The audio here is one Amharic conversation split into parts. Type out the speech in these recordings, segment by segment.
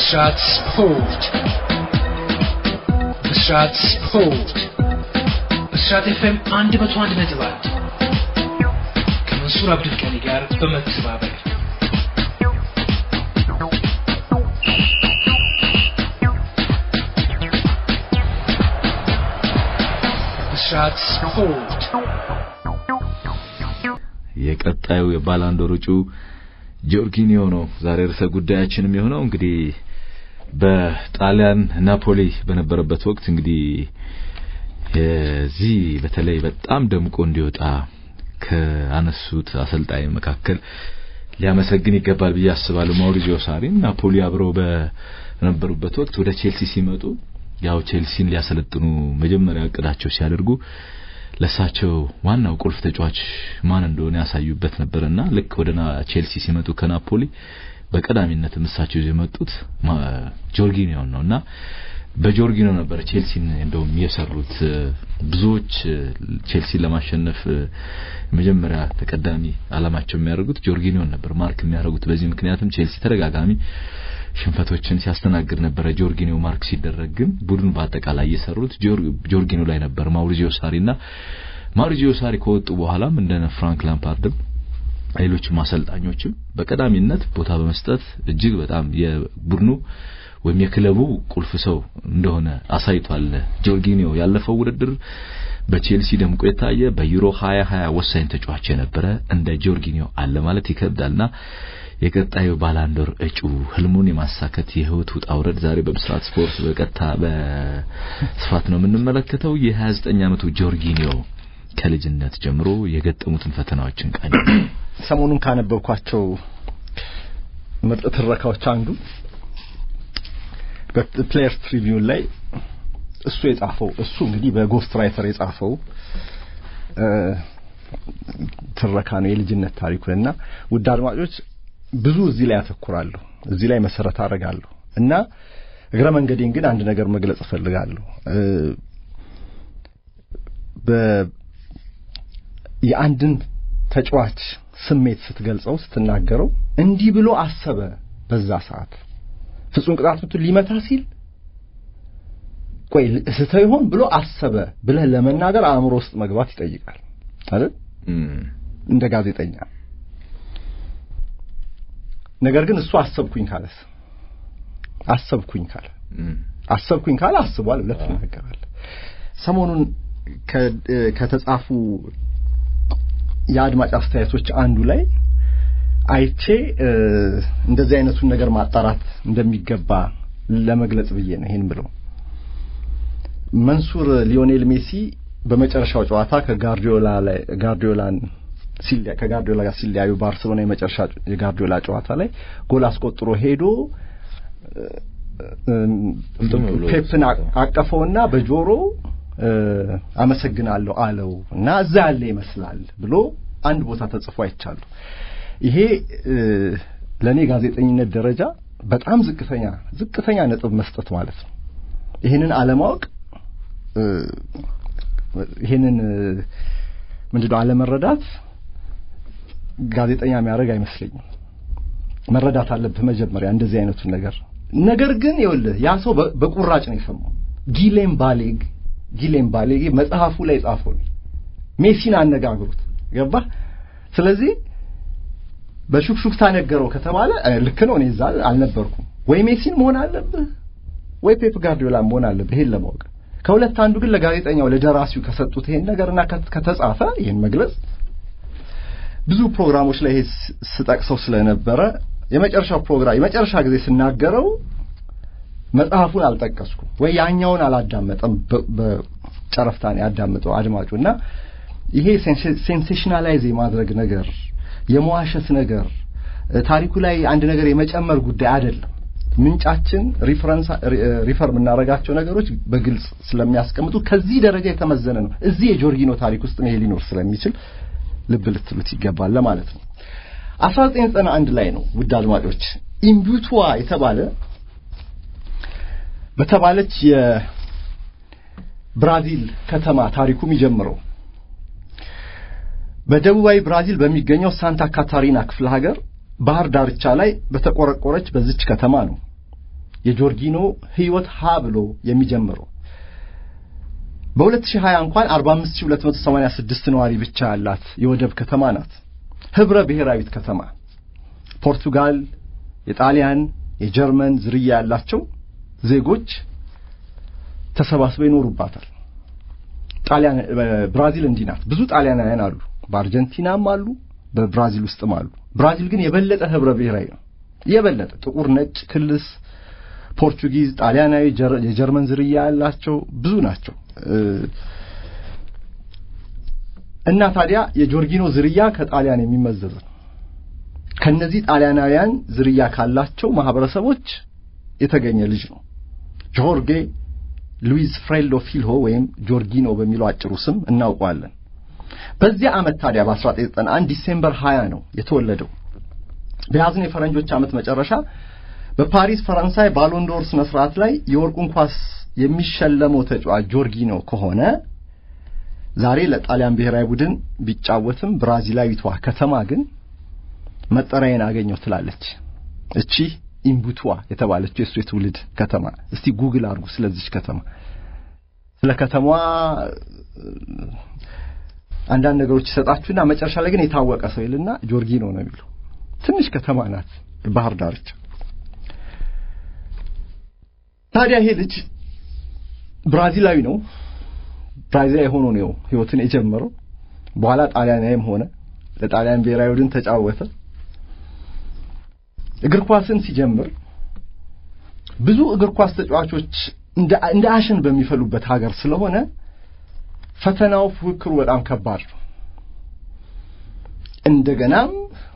ብስራት ስፖርት ብስራት ስፖርት ብስራት ኤፍኤም አንድ መቶ አንድ ነጥብ አንድ ከመንሱር አብዱልቀኒ ጋር በመተባበር ብስራት ስፖርት የቀጣዩ የባላንዶር እጩ ጆርጊኒዮ ነው። ዛሬ ርዕሰ ጉዳያችን የሚሆነው እንግዲህ በጣሊያን ናፖሊ በነበረበት ወቅት እንግዲህ የዚህ በተለይ በጣም ደምቆ እንዲወጣ ከአነሱት አሰልጣኝ መካከል ሊያመሰግን ይገባል ብዬ አስባለሁ። ማውሪዚዮ ሳሪን ናፖሊ አብረው በነበሩበት ወቅት ወደ ቼልሲ ሲመጡ ያው ቼልሲን ሊያሰለጥኑ መጀመሪያ እቅዳቸው ሲያደርጉ ለሳቸው ዋናው ቁልፍ ተጫዋች ማን እንደሆነ ያሳዩበት ነበርና ልክ ወደ ቼልሲ ሲመጡ ከናፖሊ በቀዳሚነት እሳቸው ይዘው የመጡት ጆርጊኒዮን ነውና በጆርጊኒዮ ነበር ቼልሲን እንደውም የሰሩት። ብዙዎች ቼልሲን ለማሸነፍ መጀመሪያ ተቀዳሚ አላማቸው የሚያደርጉት ጆርጊኒዮን ነበር ማርክ የሚያደርጉት። በዚህ ምክንያትም ቼልሲ ተደጋጋሚ ሽንፈቶችን ሲያስተናግድ ነበረ። ጆርጊኒዮ ማርክ ሲደረግ ግን ቡድን በአጠቃላይ የሰሩት ጆርጊኒዮ ላይ ነበር። ማውሪዚዮ ሳሪና ማውሪዚዮ ሳሪ ከወጡ በኋላም እንደነ ፍራንክ ላምፓርድም ሌሎችም አሰልጣኞችም በቀዳሚነት ቦታ በመስጠት እጅግ በጣም የቡድኑ ወይም የክለቡ ቁልፍ ሰው እንደሆነ አሳይቷል። ጆርጊኒዮ ያለፈው ውድድር በቼልሲ ደምቆ የታየ በዩሮ 2020 ወሳኝ ተጫዋች የነበረ እንደ ጆርጊኒዮ አለ ማለት ይከብዳልና የቀጣዩ ባላንዶር እጩ ህልሙን የማሳከት የህይወት ውጣ ውረድ ዛሬ በብስራት ስፖርት በቀጥታ በስፋት ነው የምንመለከተው። የ29 ዓመቱ ጆርጊኒዮ ከልጅነት ጀምሮ የገጠሙትን ፈተናዎችን ቃኝ ሰሞኑን ካነበብኳቸው ምርጥ ትረካዎች አንዱ በፕሌየርስ ትሪቢዩን ላይ እሱ የጻፈው እሱ እንግዲህ በጎስት ራይተር የጻፈው ትረካ ነው የልጅነት ታሪኩን እና ውድ አድማጮች ብዙ እዚህ ላይ ያተኩራለሁ እዚህ ላይ መሰረት አደርጋለሁ እና እግረ መንገዴን ግን አንድ ነገር መግለጽ እፈልጋለሁ የአንድን ተጫዋች ስሜት ስትገልጸው ስትናገረው እንዲህ ብሎ አሰበ በዛ ሰዓት ፍጹም ቅጣት ምቱን ሊመታ ሲል ቆይ ስተው ይሆን ብሎ አሰበ ብለህ ለመናገር አእምሮ ውስጥ መግባት ይጠይቃል አይደል እንደ ጋዜጠኛ ነገር ግን እሱ አሰብኩኝ ካለስ አሰብኩኝ ካለ አሰብኩኝ ካለ አስቧል ብለህ ትናገራለህ ሰሞኑን ከተጻፉ የአድማጭ አስተያየቶች አንዱ ላይ አይቼ እንደዚህ አይነቱን ነገር ማጣራት እንደሚገባ ለመግለጽ ብዬ ነው ይሄን ብለው መንሱር ሊዮኔል ሜሲ በመጨረሻው ጨዋታ ከጋርዲዮላ ላይ ጋርዲዮላን ሲሊያ ከጋርዲዮላ ጋር ሲለያዩ ባርሰሎና የመጨረሻ የጋርዲዮላ ጨዋታ ላይ ጎል አስቆጥሮ ሄዶ ፔፕን አቀፈውና በጆሮ አመሰግናለሁ አለው እና እዛ ያለ ይመስላል ብሎ አንድ ቦታ ተጽፎ አይቻሉ። ይሄ ለእኔ ጋዜጠኝነት ደረጃ በጣም ዝቅተኛ ዝቅተኛ ነጥብ መስጠት ማለት ነው። ይህንን አለማወቅ ይህንን ምንድነው አለመረዳት ጋዜጠኛ የሚያደርግ አይመስለኝም። መረዳት አለብህ መጀመሪያ እንደዚህ አይነቱን ነገር። ነገር ግን ይኸውልህ ያ ሰው በቁራጭ ነው የሰማው። ጊሌም ባሌግ ጊሌም ባሌግ መጽሐፉ ላይ ጻፈው ሜሲን አነጋግሩት ገባ። ስለዚህ በሹክሹክታ ነገረው ከተባለ ልክ ነው። እኔ እዛ አልነበርኩም። ወይ ሜሲን መሆን አለብህ ወይ ፔፕ ጋርዲዮላ መሆን አለብህ ይሄን ለማወቅ ከሁለት አንዱ ግን ለጋዜጠኛው ለደራሲው ከሰጡት ይሄን ነገርና ከተጻፈ ይሄን መግለጽ ብዙ ፕሮግራሞች ላይ ይሄ ስጠቅሰው ስለነበረ የመጨረሻው ፕሮግራም የመጨረሻ ጊዜ ስናገረው መጽሐፉን አልጠቀስኩም ወይ ያኛውን አላዳመጠም በጨረፍታ ነው ያዳመጠው አድማጩ እና ይሄ ሴንሴሽናላይዝ የማድረግ ነገር የመዋሸት ነገር ታሪኩ ላይ አንድ ነገር የመጨመር ጉዳይ አይደለም ምንጫችን ሪፈረንስ ሪፈር የምናደርጋቸው ነገሮች በግልጽ ስለሚያስቀምጡ ከዚህ ደረጃ የተመዘነ ነው እዚህ የጆርጊኖ ታሪክ ውስጥ ይሄ ሊኖር ስለሚችል ልብ ልትሉት ይገባል ለማለት ነው 1991 ላይ ነው ውድ አድማጮች ኢምቡቱዋ የተባለ በተባለች የብራዚል ከተማ ታሪኩ የሚጀምረው በደቡባዊ ብራዚል በሚገኘው ሳንታ ካታሪና ክፍለ ሀገር ባህር ዳርቻ ላይ በተቆረቆረች በዚች ከተማ ነው የጆርጊኖ ህይወት ሀ ብሎ የሚጀምረው። በ2020 እንኳን 45286 ነዋሪ ብቻ ያላት የወደብ ከተማ ናት። ህብረ ብሔራዊት ከተማ ፖርቱጋል፣ የጣሊያን፣ የጀርመን ዝርያ ያላቸው ዜጎች ተሰባስበው ይኖሩባታል። ጣሊያን ብራዚል እንዲህ ናት። ብዙ ጣሊያናውያን አሉ፣ በአርጀንቲናም አሉ፣ በብራዚል ውስጥም አሉ። ብራዚል ግን የበለጠ ህብረ ብሔራዊ ነው። የበለጠ ጥቁር፣ ነጭ፣ ክልስ፣ ፖርቹጊዝ፣ ጣሊያናዊ፣ የጀርመን ዝርያ ያላቸው ብዙ ናቸው። እና ታዲያ የጆርጊኖ ዝርያ ከጣሊያን የሚመዘዝ ነው። ከነዚህ ጣሊያናውያን ዝርያ ካላቸው ማህበረሰቦች የተገኘ ልጅ ነው። ጆርጌ ሉዊዝ ፍሬሎ ፊልሆ ወይም ጆርጊኖ በሚለው አጭሩ ስም እናውቀዋለን። በዚያ ዓመት ታዲያ በ1991 ዲሴምበር 20 ነው የተወለደው። በያዝነው የፈረንጆች ዓመት መጨረሻ በፓሪስ ፈረንሳይ ባሎንዶር ስነ ስርዓት ላይ የወርቁን ኳስ የሚሸለመው ተጫዋች ጆርጊኖ ከሆነ ዛሬ ለጣሊያን ብሔራዊ ቡድን ቢጫወትም ብራዚላዊቷ ከተማ ግን መጠሪያዬን አገኘው ትላለች። እቺ ኢምቡቱዋ የተባለችው የእሱ የትውልድ ከተማ። እስቲ ጉግል አድርጉ ስለዚች ከተማ። ስለ ከተማዋ አንዳንድ ነገሮች ይሰጣችሁና መጨረሻ ላይ ግን የታወቀ ሰው ይልና ጆርጊኖ ነው የሚለው። ትንሽ ከተማ ናት፣ ባህር ዳርቻ። ታዲያ ይሄ ልጅ ብራዚላዊ ነው። ብራዚላዊ ሆኖ ነው ህይወትን የጀመረው። በኋላ ጣሊያናዊም ሆነ፣ ለጣሊያን ብሔራዊ ቡድን ተጫወተ። እግር ኳስን ሲጀምር ብዙ እግር ኳስ ተጫዋቾች እንደ አሸን በሚፈሉበት ሀገር ስለሆነ ፈተናው፣ ፉክክሩ በጣም ከባድ ነው። እንደገናም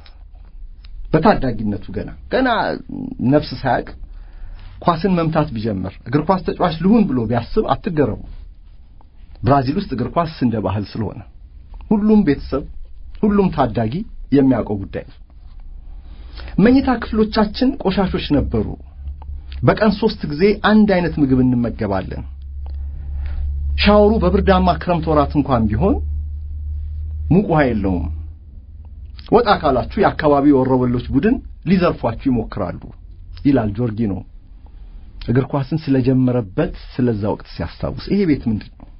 በታዳጊነቱ ገና ገና ነፍስ ሳያቅ ኳስን መምታት ቢጀምር እግር ኳስ ተጫዋች ልሁን ብሎ ቢያስብ አትገረሙ። ብራዚል ውስጥ እግር ኳስ እንደ ባህል ስለሆነ ሁሉም ቤተሰብ ሁሉም ታዳጊ የሚያውቀው ጉዳይ ነው። መኝታ ክፍሎቻችን ቆሻሾች ነበሩ። በቀን ሶስት ጊዜ አንድ አይነት ምግብ እንመገባለን። ሻወሩ በብርዳማ ክረምት ወራት እንኳን ቢሆን ሙቅ ውሃ የለውም። ወጣ ካላችሁ የአካባቢው ወሮበሎች ቡድን ሊዘርፏችሁ ይሞክራሉ ይላል ጆርጊኖ እግር ኳስን ስለጀመረበት ስለዛ ወቅት ሲያስታውስ። ይሄ ቤት ምንድን ነው?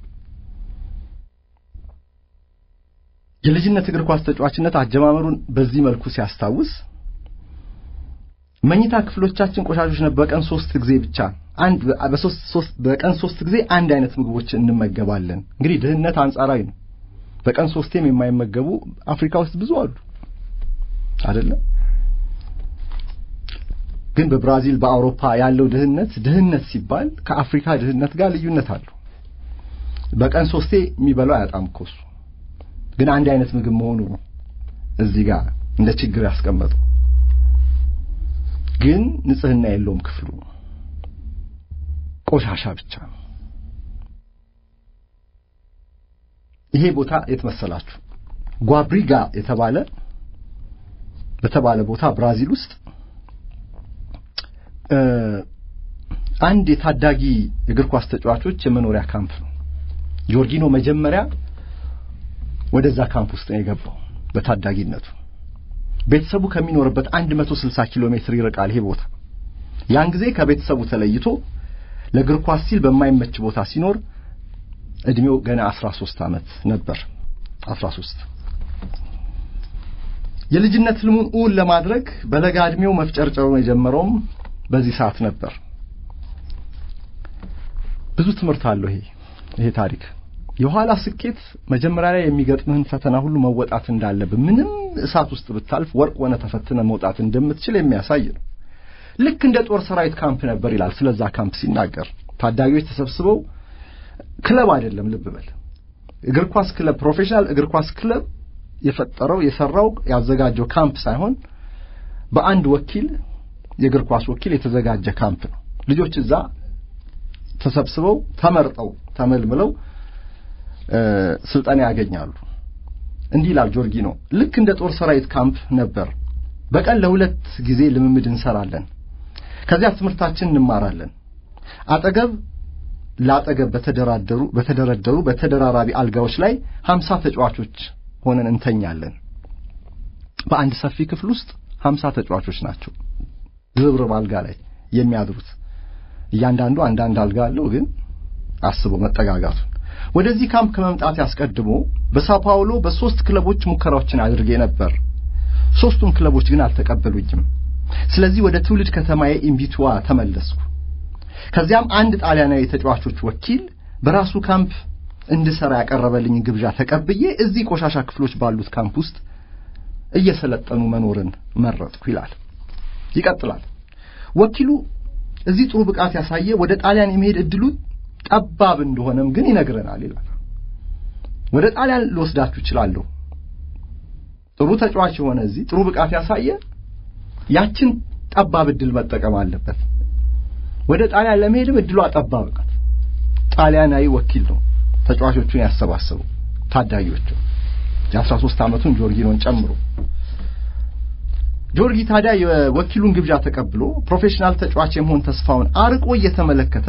የልጅነት እግር ኳስ ተጫዋችነት አጀማመሩን በዚህ መልኩ ሲያስታውስ መኝታ ክፍሎቻችን ቆሻሾች ነበር። በቀን ሶስት ጊዜ ብቻ አንድ በሶስት ሶስት በቀን ሶስት ጊዜ አንድ አይነት ምግቦች እንመገባለን። እንግዲህ ድህነት አንጻራዊ ነው። በቀን ሶስቴም የማይመገቡ አፍሪካ ውስጥ ብዙ አሉ አይደለም። ግን በብራዚል በአውሮፓ ያለው ድህነት ድህነት ሲባል ከአፍሪካ ድህነት ጋር ልዩነት አለው። በቀን ሶስቴ የሚበላው አያጣም እኮ እሱ። ግን አንድ አይነት ምግብ መሆኑ ነው እዚህ ጋር እንደ ችግር ያስቀመጠው። ግን ንጽህና የለውም ክፍሉ፣ ቆሻሻ ብቻ ነው። ይሄ ቦታ የት መሰላችሁ? ጓብሪጋ የተባለ በተባለ ቦታ ብራዚል ውስጥ አንድ የታዳጊ እግር ኳስ ተጫዋቾች የመኖሪያ ካምፕ ነው። ጆርጊኖ መጀመሪያ ወደዛ ካምፕ ውስጥ ነው የገባው በታዳጊነቱ። ቤተሰቡ ከሚኖርበት 160 ኪሎ ሜትር ይርቃል ይሄ ቦታ። ያን ጊዜ ከቤተሰቡ ተለይቶ ለእግር ኳስ ሲል በማይመች ቦታ ሲኖር እድሜው ገና 13 ዓመት ነበር። 13 የልጅነት ህልሙን እውን ለማድረግ በለጋ እድሜው መፍጨርጨሩን የጀመረውም በዚህ ሰዓት ነበር። ብዙ ትምህርት አለው ይሄ ይሄ ታሪክ። የኋላ ስኬት መጀመሪያ ላይ የሚገጥምህን ፈተና ሁሉ መወጣት እንዳለብህ፣ ምንም እሳት ውስጥ ብታልፍ ወርቅ ሆነ ተፈትነ መውጣት እንደምትችል የሚያሳይ ነው። ልክ እንደ ጦር ሰራዊት ካምፕ ነበር ይላል ስለዛ ካምፕ ሲናገር። ታዳጊዎች ተሰብስበው ክለብ አይደለም፣ ልብ በል እግር ኳስ ክለብ፣ ፕሮፌሽናል እግር ኳስ ክለብ የፈጠረው የሰራው ያዘጋጀው ካምፕ ሳይሆን በአንድ ወኪል የእግር ኳስ ወኪል የተዘጋጀ ካምፕ ነው። ልጆች እዛ ተሰብስበው ተመርጠው ተመልምለው ስልጠና ያገኛሉ። እንዲህ ይላል ጆርጊኖ። ልክ እንደ ጦር ሰራዊት ካምፕ ነበር። በቀን ለሁለት ጊዜ ልምምድ እንሰራለን። ከዚያ ትምህርታችን እንማራለን። አጠገብ ለአጠገብ በተደራደሩ በተደረደሩ በተደራራቢ አልጋዎች ላይ ሀምሳ ተጫዋቾች ሆነን እንተኛለን። በአንድ ሰፊ ክፍል ውስጥ ሀምሳ ተጫዋቾች ናቸው ድርብርብ አልጋ ላይ የሚያድሩት። እያንዳንዱ አንዳንድ አልጋ አለው፣ ግን አስቦ መጠጋጋቱን። ወደዚህ ካምፕ ከመምጣት ያስቀድሞ በሳኦ ፓውሎ በሶስት ክለቦች ሙከራዎችን አድርጌ ነበር። ሶስቱም ክለቦች ግን አልተቀበሉኝም። ስለዚህ ወደ ትውልድ ከተማዬ ኢምቢቱዋ ተመለስኩ። ከዚያም አንድ ጣሊያናዊ ተጫዋቾች ወኪል በራሱ ካምፕ እንድሰራ ያቀረበልኝ ግብዣ ተቀብዬ እዚህ ቆሻሻ ክፍሎች ባሉት ካምፕ ውስጥ እየሰለጠኑ መኖርን መረጥኩ ይላል። ይቀጥላል። ወኪሉ እዚህ ጥሩ ብቃት ያሳየ ወደ ጣሊያን የመሄድ እድሉ ጠባብ እንደሆነም ግን ይነግረናል ይላል። ወደ ጣሊያን ልወስዳችሁ እችላለሁ። ጥሩ ተጫዋች የሆነ እዚህ ጥሩ ብቃት ያሳየ ያችን ጠባብ እድል መጠቀም አለበት። ወደ ጣሊያን ለመሄድም እድሏ ጠባብ ናት። ጣሊያናዊ ወኪል ነው ተጫዋቾቹን ያሰባሰቡ ታዳጊዎቹ የአስራ ሦስት ዓመቱን ጆርጊኖን ጨምሮ ጆርጊ ታዲያ የወኪሉን ግብዣ ተቀብሎ ፕሮፌሽናል ተጫዋች የመሆን ተስፋውን አርቆ እየተመለከተ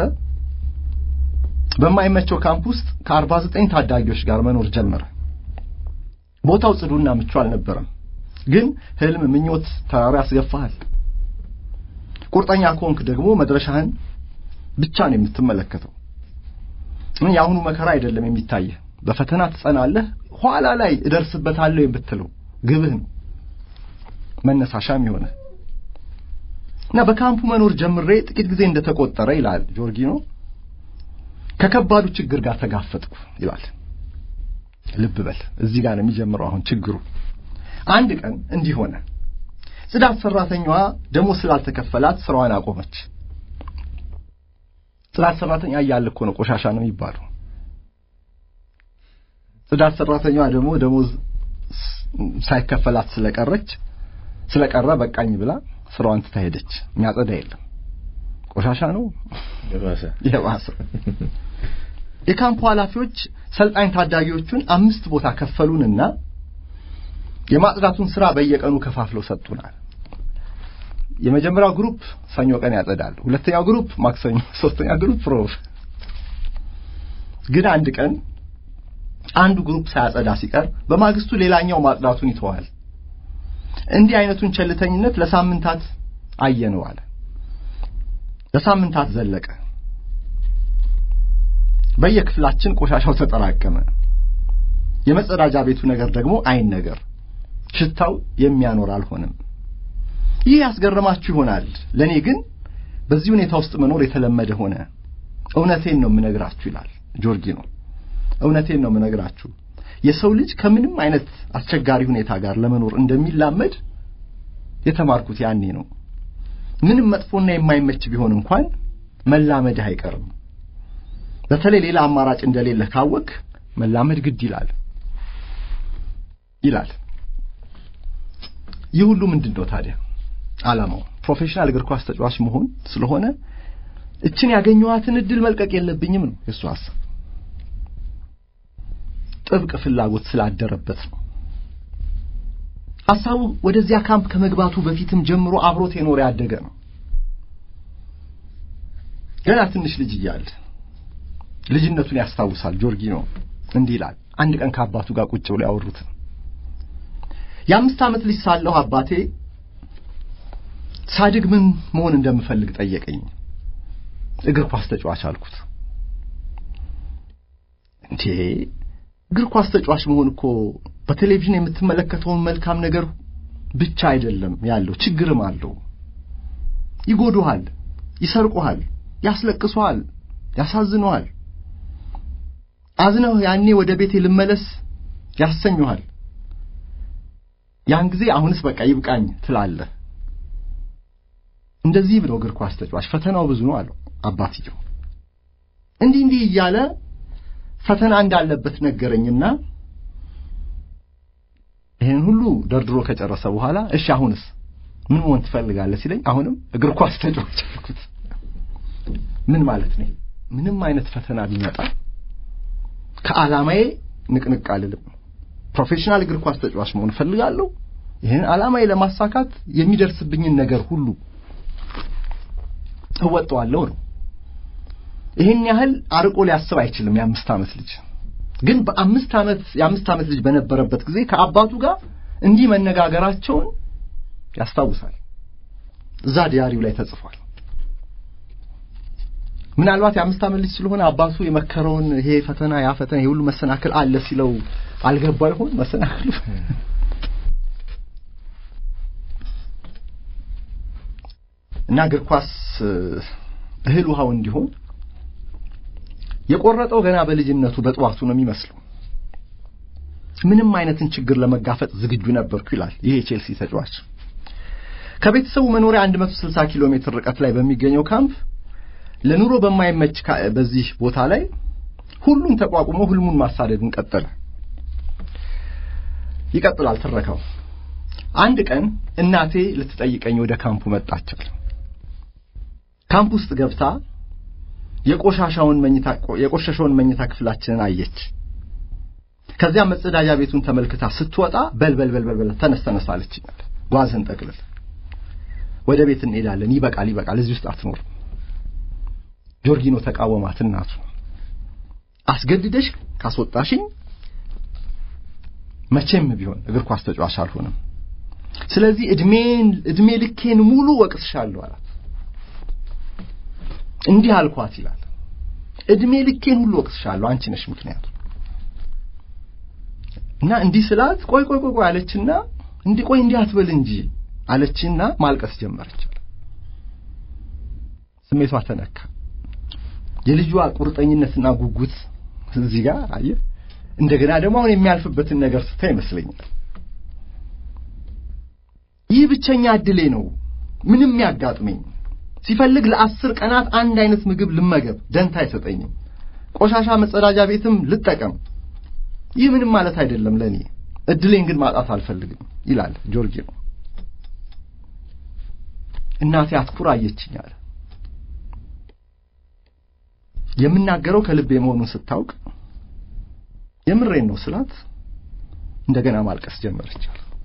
በማይመቸው ካምፕ ውስጥ ከአርባ ዘጠኝ ታዳጊዎች ጋር መኖር ጀመረ። ቦታው ጽዱና ምቹ አልነበረም። ግን ህልም፣ ምኞት ተራራ ያስገፋሃል። ቁርጠኛ ከሆንክ ደግሞ መድረሻህን ብቻ ነው የምትመለከተው። ምን የአሁኑ መከራ አይደለም የሚታየህ። በፈተና ትጸናለህ። ኋላ ላይ እደርስበታለሁ የምትለው ግብህ ነው መነሳሻም የሆነ እና በካምፑ መኖር ጀምሬ ጥቂት ጊዜ እንደተቆጠረ ይላል ጆርጊኖ ከከባዱ ችግር ጋር ተጋፈጥኩ ይላል። ልብ በል እዚህ ጋር ነው የሚጀምረው አሁን ችግሩ። አንድ ቀን እንዲህ ሆነ። ጽዳት ሰራተኛዋ ደሞዝ ስላልተከፈላት ስራዋን አቆመች። ጽዳት ሰራተኛ እያለ እኮ ነው ቆሻሻ ነው የሚባለው። ጽዳት ሰራተኛዋ ደግሞ ደሞዝ ሳይከፈላት ስለቀረች ስለቀረ በቃኝ ብላ ስራዋን ትታ ሄደች። የሚያጸዳ የለም፣ ቆሻሻ ነው የባሰ የባሰ። የካምፑ ኃላፊዎች ሰልጣኝ ታዳጊዎቹን አምስት ቦታ ከፈሉንና የማጽዳቱን ስራ በየቀኑ ከፋፍለው ሰጡናል። የመጀመሪያው ግሩፕ ሰኞ ቀን ያጸዳል፣ ሁለተኛው ግሩፕ ማክሰኞ፣ ሶስተኛው ግሩፕ ሮብ። ግን አንድ ቀን አንዱ ግሩፕ ሳያጸዳ ሲቀር በማግስቱ ሌላኛው ማጽዳቱን ይተዋል። እንዲህ አይነቱን ቸልተኝነት ለሳምንታት አየነው አለ። ለሳምንታት ዘለቀ። በየክፍላችን ቆሻሻው ተጠራቀመ። የመጸዳጃ ቤቱ ነገር ደግሞ አይን ነገር ሽታው የሚያኖር አልሆነም። ይህ ያስገረማችሁ ይሆናል። ለእኔ ግን በዚህ ሁኔታ ውስጥ መኖር የተለመደ ሆነ። እውነቴን ነው የምነግራችሁ ይላል ጆርጊኖ። እውነቴን ነው የምነግራችሁ የሰው ልጅ ከምንም አይነት አስቸጋሪ ሁኔታ ጋር ለመኖር እንደሚላመድ የተማርኩት ያኔ ነው። ምንም መጥፎና የማይመች ቢሆን እንኳን መላመድህ አይቀርም። በተለይ ሌላ አማራጭ እንደሌለ ካወቅ መላመድ ግድ ይላል ይላል። ይህ ሁሉ ምንድን ነው ታዲያ ዓላማው? ፕሮፌሽናል እግር ኳስ ተጫዋች መሆን ስለሆነ እችን ያገኘኋትን እድል መልቀቅ የለብኝም ነው የእሱ ሀሳብ። ጥብቅ ፍላጎት ስላደረበት ነው። ሐሳቡ ወደዚያ ካምፕ ከመግባቱ በፊትም ጀምሮ አብሮት የኖረ ያደገ ነው። ገና ትንሽ ልጅ እያለ ልጅነቱን ያስታውሳል። ጆርጊኖ እንዲህ ይላል። አንድ ቀን ከአባቱ ጋር ቁጭ ብሎ ያወሩት የአምስት ዓመት ልጅ ሳለሁ አባቴ ሳድግ ምን መሆን እንደምፈልግ ጠየቀኝ። እግር ኳስ ተጫዋች አልኩት። እንዴ እግር ኳስ ተጫዋች መሆን እኮ በቴሌቪዥን የምትመለከተውን መልካም ነገር ብቻ አይደለም ያለው፣ ችግርም አለው። ይጎዱሃል፣ ይሰርቁሃል፣ ያስለቅሱሃል፣ ያሳዝኑሃል። አዝነው ያኔ ወደ ቤቴ ልመለስ ያሰኙሃል። ያን ጊዜ አሁንስ በቃ ይብቃኝ ትላለህ። እንደዚህ ብሎ እግር ኳስ ተጫዋች ፈተናው ብዙ ነው አለው አባትየው። እንዲህ እንዲህ እያለ ፈተና እንዳለበት ነገረኝና ይህን ሁሉ ደርድሮ ከጨረሰ በኋላ እሺ አሁንስ ምን መሆን ትፈልጋለህ ሲለኝ አሁንም እግር ኳስ ተጫዋች አልኩት። ምን ማለት ነው? ምንም አይነት ፈተና ቢመጣ ከዓላማዬ ንቅንቅ አልልም። ፕሮፌሽናል እግር ኳስ ተጫዋች መሆን እፈልጋለሁ። ይህን ዓላማዬ ለማሳካት የሚደርስብኝን ነገር ሁሉ እወጣዋለሁ ነው። ይህን ያህል አርቆ ሊያስብ አይችልም የአምስት ዓመት ልጅ። ግን በአምስት ዓመት የአምስት ዓመት ልጅ በነበረበት ጊዜ ከአባቱ ጋር እንዲህ መነጋገራቸውን ያስታውሳል። እዛ ዲያሪው ላይ ተጽፏል። ምናልባት የአምስት ዓመት ልጅ ስለሆነ አባቱ የመከረውን ይሄ ፈተና ያ ፈተና ይሄ ሁሉ መሰናክል አለ ሲለው አልገባ ይሆን መሰናክሉ? እና እግር ኳስ እህል ውሃው እንዲሆን የቆረጠው ገና በልጅነቱ በጠዋቱ ነው የሚመስለው። ምንም አይነትን ችግር ለመጋፈጥ ዝግጁ ነበርኩ ይላል ይሄ የቼልሲ ተጫዋች። ከቤተሰቡ መኖሪያ 160 ኪሎ ሜትር ርቀት ላይ በሚገኘው ካምፕ ለኑሮ በማይመች በዚህ ቦታ ላይ ሁሉን ተቋቁሞ ህልሙን ማሳደድን ቀጠለ። ይቀጥላል ትረካው። አንድ ቀን እናቴ ልትጠይቀኝ ወደ ካምፑ መጣቻል። ካምፕ ውስጥ ገብታ የቆሻሻውን መኝታ የቆሸሸውን መኝታ ክፍላችንን አየች። ከዚያ መጸዳጃ ቤቱን ተመልክታ ስትወጣ በል በል በል በል ተነስ ተነስ አለችኝ። ጓዝህን ጠቅልል፣ ወደ ቤት እንሄዳለን። ይበቃል ይበቃል፣ እዚህ ውስጥ አትኖርም። ጆርጊኖ ተቃወማት። እናቱ አስገድደሽ ካስወጣሽኝ መቼም ቢሆን እግር ኳስ ተጫዋች አልሆንም። ስለዚህ እድሜን እድሜ ልኬን ሙሉ ወቅስሻለሁ አላት። እንዲህ አልኳት ይላል። እድሜ ልኬን ሁሉ ወቅስሻለሁ፣ አንቺ ነሽ ምክንያቱ። እና እንዲህ ስላት ቆይ ቆይ ቆይ አለችና እንዲህ ቆይ እንዲህ አትበል እንጂ አለችና ማልቀስ ጀመረች። ስሜቷ ተነካ። የልጇ ቁርጠኝነትና ጉጉት እዚህ ጋር አየ። እንደገና ደግሞ አሁን የሚያልፍበትን ነገር ስታ ይመስለኛል ይህ ብቸኛ እድሌ ነው፣ ምንም ያጋጥመኝ ሲፈልግ ለአስር ቀናት አንድ አይነት ምግብ ልመገብ፣ ደንታ አይሰጠኝም። ቆሻሻ መጸዳጃ ቤትም ልጠቀም፣ ይህ ምንም ማለት አይደለም ለእኔ። እድሌን ግን ማጣት አልፈልግም ይላል ጆርጊኖ። እናቴ አትኩራ አየችኝ አለ። የምናገረው ከልቤ መሆኑን ስታውቅ የምሬን ነው ስላት እንደገና ማልቀስ ጀመረች።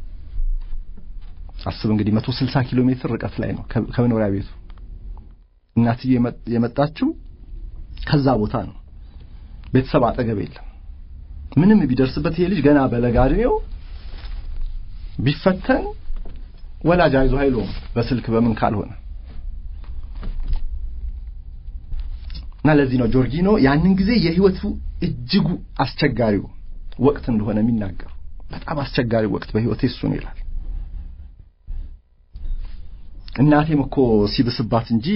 አስብ እንግዲህ መቶ ስልሳ ኪሎ ሜትር ርቀት ላይ ነው ከመኖሪያ ቤቱ። እናትዬ የመጣችው ከዛ ቦታ ነው። ቤተሰብ አጠገብ የለም። ምንም ቢደርስበት ይሄ ልጅ ገና በለጋ ዕድሜው ቢፈተን ወላጅ አይዞህ አይለውም በስልክ በምን ካልሆነ እና ለዚህ ነው ጆርጊኖ ያንን ጊዜ የህይወቱ እጅጉ አስቸጋሪው ወቅት እንደሆነ የሚናገሩ። በጣም አስቸጋሪ ወቅት በህይወቴ እሱ ነው ይላል። እናቴም እኮ ሲብስባት እንጂ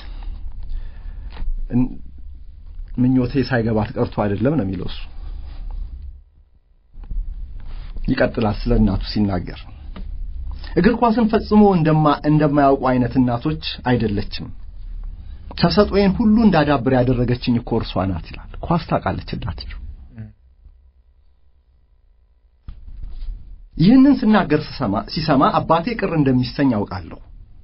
ምኞቴ ሳይገባት ቀርቶ አይደለም ነው የሚለው እሱ። ይቀጥላል ስለ እናቱ ሲናገር እግር ኳስን ፈጽሞ እንደማያውቁ አይነት እናቶች አይደለችም። ተሰጥኦዬን ሁሉ እንዳዳብር ያደረገችኝ እኮ እርሷ ናት ይላል። ኳስ ታውቃለች እናትየው። ይህንን ስናገር ስሰማ ሲሰማ አባቴ ቅር እንደሚሰኝ አውቃለሁ።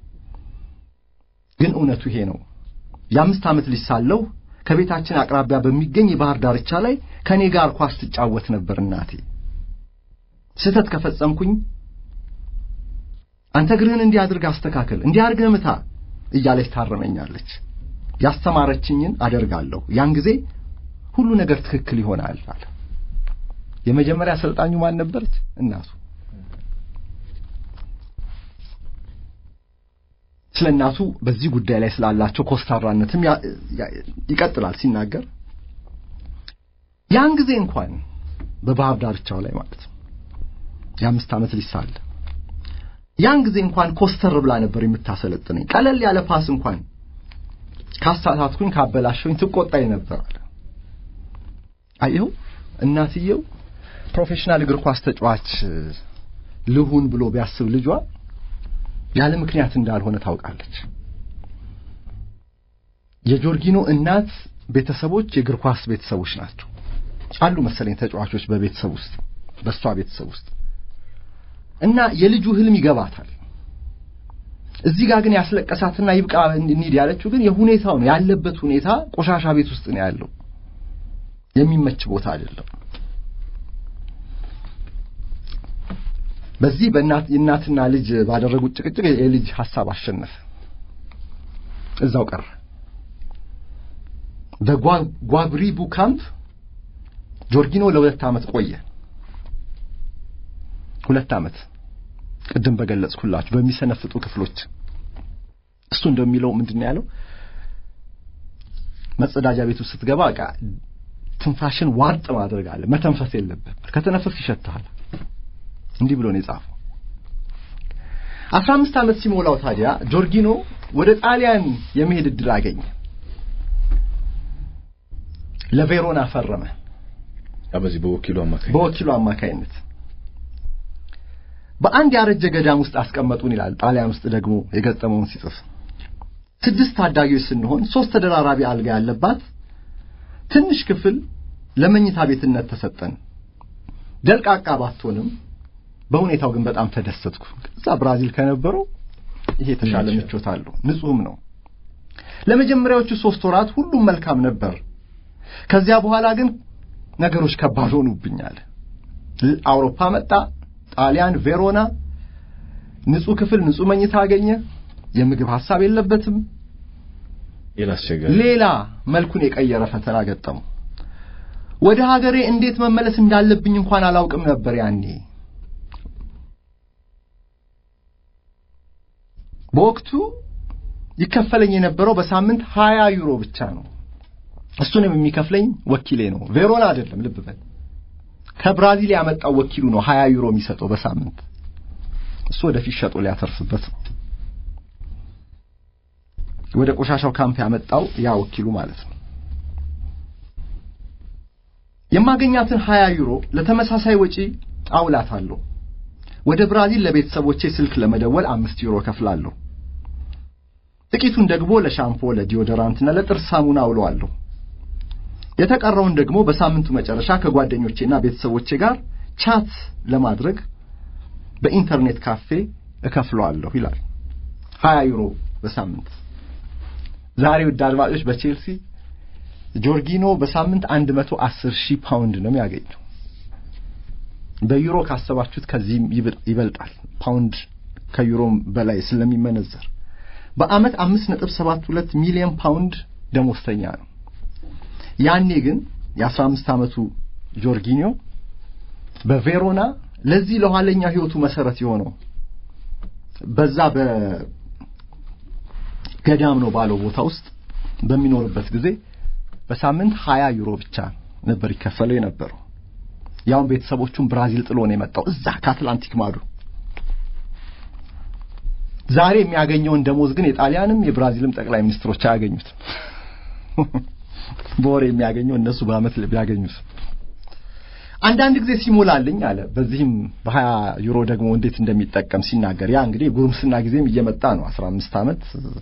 ግን እውነቱ ይሄ ነው። የአምስት ዓመት ልጅ ሳለሁ ከቤታችን አቅራቢያ በሚገኝ የባህር ዳርቻ ላይ ከእኔ ጋር ኳስ ትጫወት ነበር እናቴ። ስህተት ከፈጸምኩኝ አንተ እግርህን እንዲህ አድርግ አስተካከል፣ እንዲህ አድርገህ ምታ እያለች ታረመኛለች። ያስተማረችኝን አደርጋለሁ። ያን ጊዜ ሁሉ ነገር ትክክል ይሆናል አለ። የመጀመሪያ አሰልጣኙ ማን ነበረች? እናቱ። ስለ እናቱ በዚህ ጉዳይ ላይ ስላላቸው ኮስታራነትም ይቀጥላል ሲናገር ያን ጊዜ እንኳን በባህር ዳርቻው ላይ ማለት ነው የአምስት ዓመት ልጅ ሳለ ያን ጊዜ እንኳን ኮስተር ብላ ነበር የምታሰለጥነኝ። ቀለል ያለ ፓስ እንኳን ካሳሳትኩኝ ካበላሸሁኝ ትቆጣኝ ነበር አለ። አየው እናትየው ፕሮፌሽናል እግር ኳስ ተጫዋች ልሁን ብሎ ቢያስብ ልጇ ያለ ምክንያት እንዳልሆነ ታውቃለች። የጆርጊኖ እናት ቤተሰቦች የእግር ኳስ ቤተሰቦች ናቸው አሉ መሰለኝ ተጫዋቾች በቤተሰብ ውስጥ በእሷ ቤተሰብ ውስጥ እና የልጁ ህልም ይገባታል። እዚህ ጋር ግን ያስለቀሳትና ይብቃ እንሂድ ያለችው ግን የሁኔታው ነው ያለበት ሁኔታ ቆሻሻ ቤት ውስጥ ነው ያለው። የሚመች ቦታ አይደለም። በዚህ በእናት የእናትና ልጅ ባደረጉት ጭቅጭቅ የልጅ ሐሳብ አሸነፈ። እዛው ቀረ። በጓብሪቡ ካምፕ ጆርጊኖ ለሁለት ዓመት ቆየ። ሁለት ዓመት ቅድም በገለጽኩላችሁ በሚሰነፍጡ ክፍሎች እሱ እንደሚለው ምንድን ነው ያለው? መጸዳጃ ቤቱ ስትገባ በቃ ትንፋሽን ዋጥ ማድረግ አለ። መተንፈስ የለብህ። ከተነፈስ ይሸትሃል። እንዲህ ብሎ ነው የጻፈው። አስራ አምስት ዓመት ሲሞላው ታዲያ ጆርጊኖ ወደ ጣሊያን የመሄድ እድል አገኘ። ለቬሮና ፈረመ። በዚህ በወኪሉ አማካኝ በወኪሉ አማካይነት በአንድ ያረጀ ገዳም ውስጥ አስቀመጡን ይላል። ጣሊያን ውስጥ ደግሞ የገጠመውን ሲጽፍ ስድስት ታዳጊዎች ስንሆን ሶስት ተደራራቢ አልጋ ያለባት ትንሽ ክፍል ለመኝታ ቤትነት ተሰጠን። ደልቃቃ ባትሆንም በሁኔታው ግን በጣም ተደሰትኩ። እዛ ብራዚል ከነበረው ይሄ የተሻለ ምቾት አለው፣ ንጹህም ነው። ለመጀመሪያዎቹ ሶስት ወራት ሁሉም መልካም ነበር። ከዚያ በኋላ ግን ነገሮች ከባድ ሆኑብኛል። አውሮፓ መጣ፣ ጣሊያን ቬሮና፣ ንጹህ ክፍል፣ ንጹህ መኝታ አገኘ። የምግብ ሐሳብ የለበትም። ሌላ አስቸጋሪ ሌላ መልኩን የቀየረ ፈተና ገጠመው። ወደ ሀገሬ እንዴት መመለስ እንዳለብኝ እንኳን አላውቅም ነበር ያኔ። በወቅቱ ይከፈለኝ የነበረው በሳምንት ሀያ ዩሮ ብቻ ነው። እሱንም የሚከፍለኝ ወኪሌ ነው፣ ቬሮና አይደለም። ልብ በል ከብራዚል ያመጣው ወኪሉ ነው ሀያ ዩሮ የሚሰጠው በሳምንት። እሱ ወደፊት ሸጦ ሊያተርፍበት ነው። ወደ ቆሻሻው ካምፕ ያመጣው ያ ወኪሉ ማለት ነው። የማገኛትን ሀያ ዩሮ ለተመሳሳይ ወጪ አውላታለሁ። ወደ ብራዚል ለቤተሰቦቼ ስልክ ለመደወል አምስት ዩሮ ከፍላለሁ። ጥቂቱን ደግሞ ለሻምፖ፣ ለዲዮደራንትና ለጥርስ ሳሙና አውለዋለሁ። የተቀረውን ደግሞ በሳምንቱ መጨረሻ ከጓደኞቼና ቤተሰቦቼ ጋር ቻት ለማድረግ በኢንተርኔት ካፌ እከፍለዋለሁ ይላል። ሀያ ዩሮ በሳምንት ዛሬ ውድ አድማጮች በቼልሲ ጆርጊኖ በሳምንት አንድ መቶ አስር ሺህ ፓውንድ ነው የሚያገኘው። በዩሮ ካሰባችሁት ከዚህም ይበልጣል። ፓውንድ ከዩሮም በላይ ስለሚመነዘር በአመት አምስት ነጥብ ሰባት ሁለት ሚሊዮን ፓውንድ ደሞዝተኛ ነው። ያኔ ግን የአስራ አምስት ዓመቱ ጆርጊኒዮ በቬሮና ለዚህ ለኋለኛው ህይወቱ መሰረት የሆነው በዛ በገዳም ነው ባለው ቦታ ውስጥ በሚኖርበት ጊዜ በሳምንት ሀያ ዩሮ ብቻ ነበር ይከፈለው የነበረው። ያውን ቤተሰቦቹን ብራዚል ጥሎ ነው የመጣው እዛ ከአትላንቲክ ማዶ። ዛሬ የሚያገኘውን ደሞዝ ግን የጣሊያንም የብራዚልም ጠቅላይ ሚኒስትሮች አያገኙትም። በወር የሚያገኘው እነሱ በአመት ቢያገኙት አንዳንድ ጊዜ ሲሞላልኝ አለ። በዚህም በሀያ ዩሮ ደግሞ እንዴት እንደሚጠቀም ሲናገር ያ እንግዲህ ጉርምስና ጊዜም እየመጣ ነው። አስራ አምስት ዓመት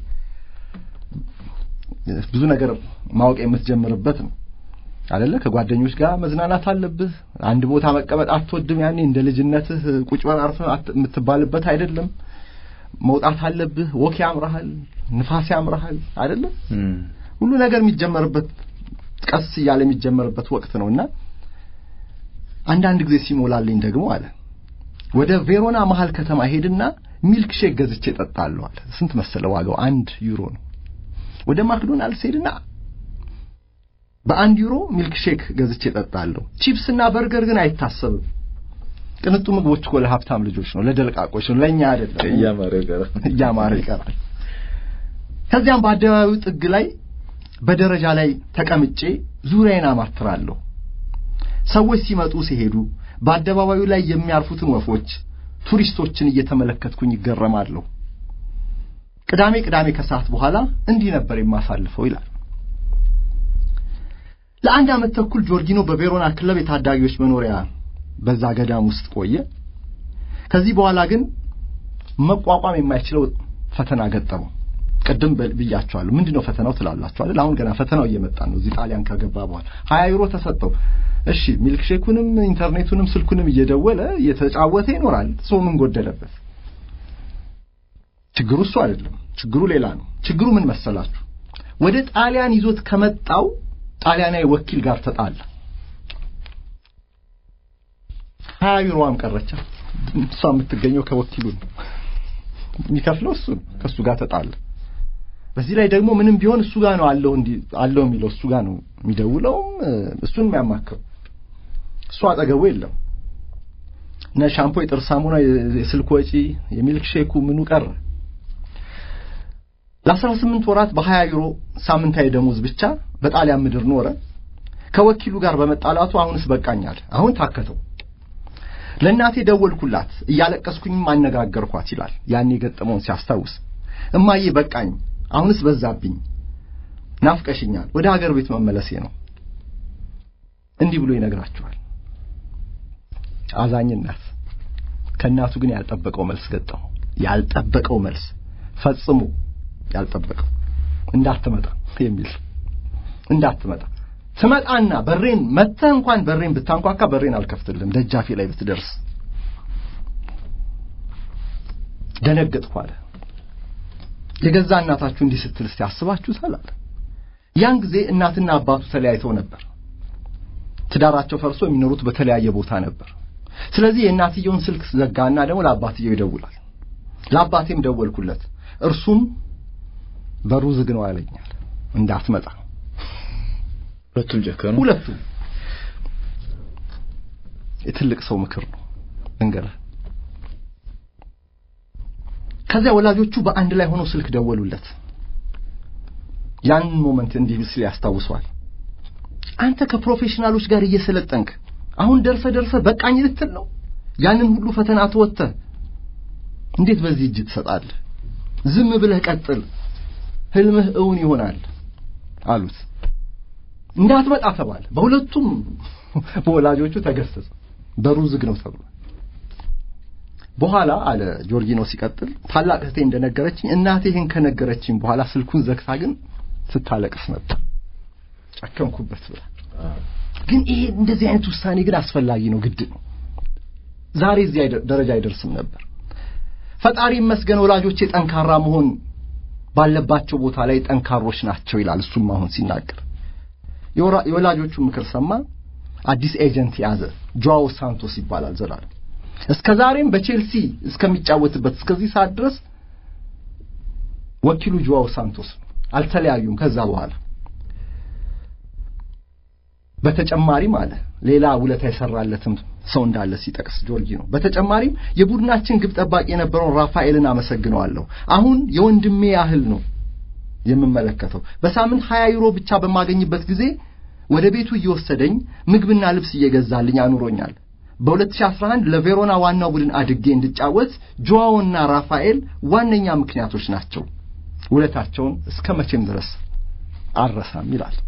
ብዙ ነገር ማወቅ የምትጀምርበት ነው አይደለ? ከጓደኞች ጋር መዝናናት አለብህ። አንድ ቦታ መቀመጥ አትወድም። ያኔ እንደ ልጅነትህ ቁጭ በል አርፈህ የምትባልበት አይደለም። መውጣት አለብህ። ወክ ያምርሃል፣ ንፋስ ያምርሃል አይደለም? ሁሉ ነገር የሚጀመርበት ቀስ እያለ የሚጀመርበት ወቅት ነውና አንዳንድ ጊዜ ሲሞላልኝ ደግሞ አለ ወደ ቬሮና መሀል ከተማ ሄድና ሚልክ ሼክ ገዝቼ እጠጣለሁ አለ። ስንት መሰለ ዋጋው? አንድ ዩሮ ነው። ወደ ማክዶናልድስ ሄድና በአንድ ዩሮ ሚልክ ሼክ ገዝቼ እጠጣለሁ። ቺፕስ እና በርገር ግን አይታሰብም። ቅንጡ ምግቦች እኮ ለሀብታም ልጆች ነው፣ ለደልቃቆች ነው፣ ለእኛ አይደለም። እያማረ ይቀራል፣ እያማረ ይቀራል። ከዚያም በአደባባዩ ጥግ ላይ በደረጃ ላይ ተቀምጬ ዙሪያዬን አማትራለሁ። ሰዎች ሲመጡ ሲሄዱ በአደባባዩ ላይ የሚያርፉትን ወፎች፣ ቱሪስቶችን እየተመለከትኩኝ ይገረማለሁ። ቅዳሜ ቅዳሜ ከሰዓት በኋላ እንዲህ ነበር የማሳልፈው ይላል። ለአንድ ዓመት ተኩል ጆርጊኖ በቬሮና ክለብ የታዳጊዎች መኖሪያ በዛ ገዳም ውስጥ ቆየ። ከዚህ በኋላ ግን መቋቋም የማይችለው ፈተና ገጠመው። ቅድም ብያቸዋለሁ። ምንድነው ፈተናው ትላላችሁ አይደል? አሁን ገና ፈተናው እየመጣ ነው። እዚህ ጣሊያን ከገባ በኋላ ሀያ ዩሮ ተሰጠው። እሺ ሚልክሼኩንም ኢንተርኔቱንም ስልኩንም እየደወለ እየተጫወተ ይኖራል። ሰው ምን ጎደለበት? ችግሩ እሱ አይደለም። ችግሩ ሌላ ነው። ችግሩ ምን መሰላችሁ? ወደ ጣሊያን ይዞት ከመጣው ጣሊያናዊ ወኪል ጋር ተጣላ። ሀያ ዩሮዋም ቀረቻ። እሷ የምትገኘው ከወኪሉ ነው። የሚከፍለው እሱ ነው። ከእሱ ጋር ተጣላ። በዚህ ላይ ደግሞ ምንም ቢሆን እሱ ጋር ነው አለው እንዲ አለው የሚለው እሱ ጋር ነው የሚደውለውም እሱን የሚያማክረው እሱ አጠገቡ የለም። እና ሻምፖ፣ የጥርስ ሳሙና፣ የስልክ ወጪ፣ የሚልክ ሼኩ ምኑ ቀረ። ለአስራ ስምንት ወራት በሀያ ዩሮ ሳምንታዊ ደሞዝ ብቻ በጣሊያን ምድር ኖረ። ከወኪሉ ጋር በመጣላቱ አሁንስ በቃኛል። አሁን ታከተው። ለእናቴ ደወልኩላት፣ እያለቀስኩኝም አነጋገርኳት ይላል ያኔ የገጠመውን ሲያስታውስ። እማዬ በቃኝ፣ አሁንስ በዛብኝ፣ ናፍቀሽኛል፣ ወደ ሀገር ቤት መመለሴ ነው። እንዲህ ብሎ ይነግራቸዋል። አዛኝ እናት ከእናቱ ግን ያልጠበቀው መልስ ገጠመው። ያልጠበቀው መልስ ፈጽሞ ያልጠበቀው እንዳትመጣ የሚል እንዳትመጣ ትመጣና በሬን መተህ እንኳን በሬን ብታንኳካ በሬን አልከፍትልም ደጃፌ ላይ ብትደርስ ደነገጥኩ አለ። የገዛ እናታችሁ እንዲህ ስትል እስቲ አስባችሁታል አለ። ያን ጊዜ እናትና አባቱ ተለያይተው ነበር። ትዳራቸው ፈርሶ የሚኖሩት በተለያየ ቦታ ነበር። ስለዚህ የእናትየውን ስልክ ዘጋና ደግሞ ለአባትየው ይደውላል። ለአባቴም ደወልኩለት፣ እርሱም በሩ ዝግ ነው ያለኛል። እንዳትመጣ ሁለቱም ጨከኑ። ሁለቱም የትልቅ ሰው ምክር ነው እንገር ከዚያ ወላጆቹ በአንድ ላይ ሆነው ስልክ ደወሉለት። ያን ሞመንት እንዲህ ሲል ያስታውሰዋል። አንተ ከፕሮፌሽናሎች ጋር እየሰለጠንክ አሁን ደርሰ ደርሰ በቃኝ ልትል ነው? ያንን ሁሉ ፈተና ተወጥተህ እንዴት በዚህ እጅ ትሰጣለህ? ዝም ብለህ ቀጥል፣ ህልምህ እውን ይሆናል አሉት። እንዳትመጣ ተባለ። በሁለቱም በወላጆቹ ተገሰጸ። በሩ ዝግ ነው ተብሏል። በኋላ አለ ጆርጊኖ ሲቀጥል ታላቅ እህቴ እንደነገረችኝ እናቴ ይህን ከነገረችኝ በኋላ ስልኩን ዘግታ ግን ስታለቅስ ነበር። ጨከንኩበት ብላ ግን ይሄ እንደዚህ አይነት ውሳኔ ግን አስፈላጊ ነው፣ ግድ ነው። ዛሬ እዚህ ደረጃ አይደርስም ነበር። ፈጣሪ ይመስገን ወላጆቼ ጠንካራ መሆን ባለባቸው ቦታ ላይ ጠንካሮች ናቸው ይላል። እሱም አሁን ሲናገር የወላጆቹ ምክር ሰማ። አዲስ ኤጀንት ያዘ። ጆዋው ሳንቶስ ይባላል ዘላለም እስከ ዛሬም በቼልሲ እስከሚጫወትበት እስከዚህ ሰዓት ድረስ ወኪሉ ጆዋው ሳንቶስ አልተለያዩም። ከዛ በኋላ በተጨማሪም አለ ሌላ ውለታ የሰራለትም ሰው እንዳለ ሲጠቅስ ጆርጊ ነው። በተጨማሪም የቡድናችን ግብ ጠባቂ የነበረውን ራፋኤልን አመሰግነዋለሁ። አሁን የወንድሜ ያህል ነው የምመለከተው። በሳምንት 20 ዩሮ ብቻ በማገኝበት ጊዜ ወደ ቤቱ እየወሰደኝ ምግብና ልብስ እየገዛልኝ አኑሮኛል። በ2011 ለቬሮና ዋናው ቡድን አድጌ እንድጫወት ጆዋውና ራፋኤል ዋነኛ ምክንያቶች ናቸው። ውለታቸውን እስከ መቼም ድረስ አልረሳም ይላል።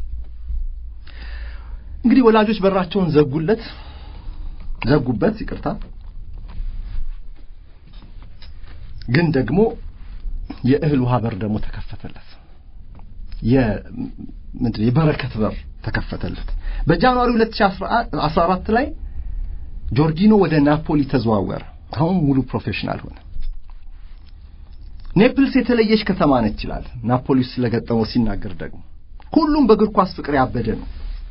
እንግዲህ ወላጆች በራቸውን ዘጉለት ዘጉበት፣ ይቅርታ። ግን ደግሞ የእህል ውሃ በር ደግሞ ተከፈተለት። የምንድን የበረከት በር ተከፈተለት። በጃንዋሪ 2014 ላይ ጆርጊኖ ወደ ናፖሊ ተዘዋወረ። አሁን ሙሉ ፕሮፌሽናል ሆነ። ኔፕልስ የተለየች ከተማ ነች ይላል። ናፖሊ ስለገጠመው ሲናገር ደግሞ ሁሉም በእግር ኳስ ፍቅር ያበደ ነው።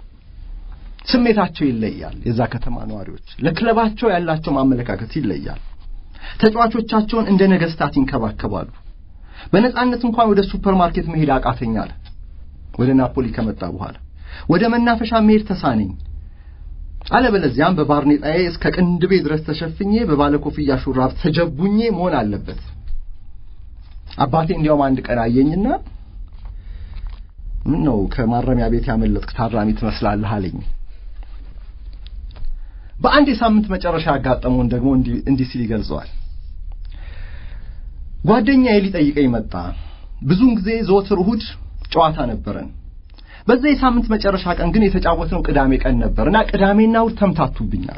ስሜታቸው ይለያል። የዛ ከተማ ነዋሪዎች ለክለባቸው ያላቸው ማመለካከት ይለያል። ተጫዋቾቻቸውን እንደ ነገስታት ይንከባከባሉ። በነጻነት እንኳን ወደ ሱፐር ማርኬት መሄድ አቃተኛል። ወደ ናፖሊ ከመጣ በኋላ ወደ መናፈሻ መሄድ ተሳነኝ። አለበለዚያም በባርኔጣዬ እስከ ቅንድቤ ድረስ ተሸፍኜ በባለ ኮፍያ ሹራብ ተጀቡኜ መሆን አለበት። አባቴ እንዲያውም አንድ ቀን አየኝና ምን ነው ከማረሚያ ቤት ያመለጥክ ታራሚ ትመስላለህ አለኝ። በአንድ የሳምንት መጨረሻ ያጋጠመውን ደግሞ እንዲህ ሲል ይገልጸዋል። ጓደኛዬ ሊጠይቀኝ መጣ። ብዙውን ጊዜ ዘወትር እሁድ ጨዋታ ነበረን። በዛ የሳምንት መጨረሻ ቀን ግን የተጫወትነው ቅዳሜ ቀን ነበር እና ቅዳሜና እሁድ ተምታቱብኛል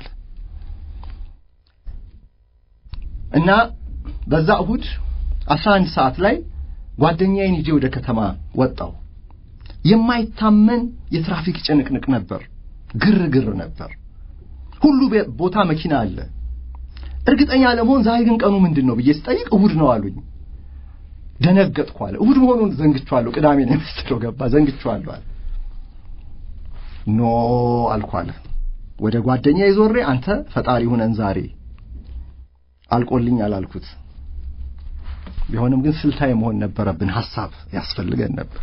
እና በዛ እሁድ አስራ አንድ ሰዓት ላይ ጓደኛዬን ይዤ ወደ ከተማ ወጣው። የማይታመን የትራፊክ ጭንቅንቅ ነበር፣ ግርግር ነበር። ሁሉ ቦታ መኪና አለ። እርግጠኛ ለመሆን ዛሬ ግን ቀኑ ምንድን ነው ብዬ ስጠይቅ እሁድ ነው አሉኝ። ደነገጥኩ አለ። እሁድ መሆኑን ዘንግቼዋለሁ። ቅዳሜ ነው የመሰለው ገባ ዘንግቼዋለሁ አለ። ኖ አልኩ አለ። ወደ ጓደኛ ይዞሬ አንተ ፈጣሪ ሁነን ዛሬ አልቆልኛል አልኩት። ቢሆንም ግን ስልታዊ መሆን ነበረብን። ሐሳብ ያስፈልገን ነበር።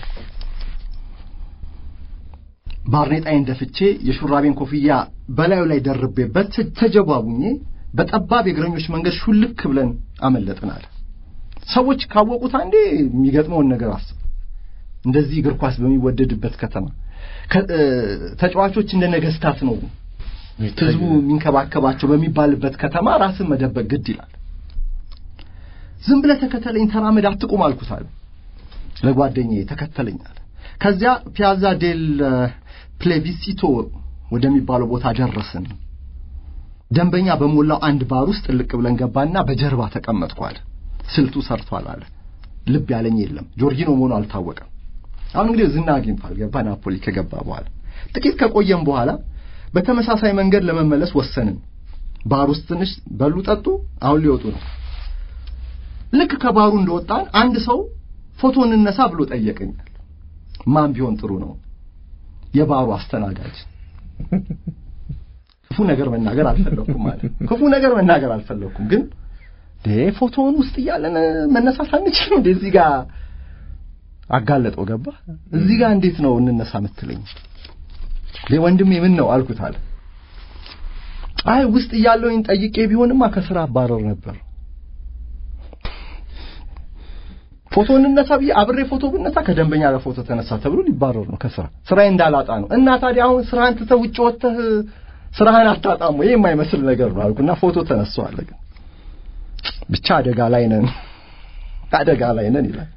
ባርኔጣዬን ደፍቼ የሹራቤን ኮፍያ በላዩ ላይ ደርቤበት ተጀባቡኜ በጠባብ የእግረኞች መንገድ ሹልክ ብለን አመለጥን አለ። ሰዎች ካወቁት አንዴ የሚገጥመውን ነገር አስብ። እንደዚህ እግር ኳስ በሚወደድበት ከተማ ከ- እ፣ ተጫዋቾች እንደ ነገስታት ነው ህዝቡ የሚንከባከባቸው በሚባልበት ከተማ ራስን መደበቅ ግድ ይላል። ዝም ብለህ ተከተለኝ፣ ተራመድ፣ አትቁም አልኩት አለ ለጓደኛዬ። ተከተለኝ አለ። ከዚያ ፒያዛ ዴል ፕሌቪሲቶ ወደሚባለው ቦታ ደረስን። ደንበኛ በሞላው አንድ ባር ውስጥ ጥልቅ ብለን ገባና በጀርባ ተቀመጥኩ አለ። ስልቱ ሰርቷል አለ። ልብ ያለኝ የለም። ጆርጊኖ መሆኑ አልታወቀም። አሁን እንግዲህ ዝና አግኝቷል። ገባ ናፖሊ ከገባ በኋላ ጥቂት ከቆየም በኋላ በተመሳሳይ መንገድ ለመመለስ ወሰንን። ባር ውስጥ ትንሽ በሉ ጠጡ፣ አሁን ሊወጡ ነው። ልክ ከባሩ እንደወጣን አንድ ሰው ፎቶ እንነሳ ብሎ ጠየቀኛል። ማን ቢሆን ጥሩ ነው? የባሩ አስተናጋጅ። ክፉ ነገር መናገር አልፈለኩም ማለት ክፉ ነገር መናገር አልፈለኩም፣ ግን ዴ ፎቶውን ውስጥ እያለን መነሳት አንችልም እንዴ? እዚህ ጋር አጋለጠው። ገባ እዚህ ጋር እንዴት ነው እንነሳ የምትለኝ? ዴ ወንድሜ ምን ነው አልኩት አለ። አይ ውስጥ እያለውኝ ጠይቄ ቢሆንማ ከስራ አባረር ነበር። ፎቶ እንነሳ ብዬ አብሬ ፎቶ ብነሳ ከደንበኛ ጋር ፎቶ ተነሳ ተብሎ ሊባረር ነው ከስራ ስራዬ እንዳላጣ ነው። እና ታዲያ አሁን ስራህን ትተህ ውጭ ወጥተህ ስራህን አታጣም ወይ? የማይመስል ነገር ነው አልኩና ፎቶ ተነሳዋል። ግን ብቻ አደጋ ላይ ነን፣ አደጋ ላይ ነን ይላል።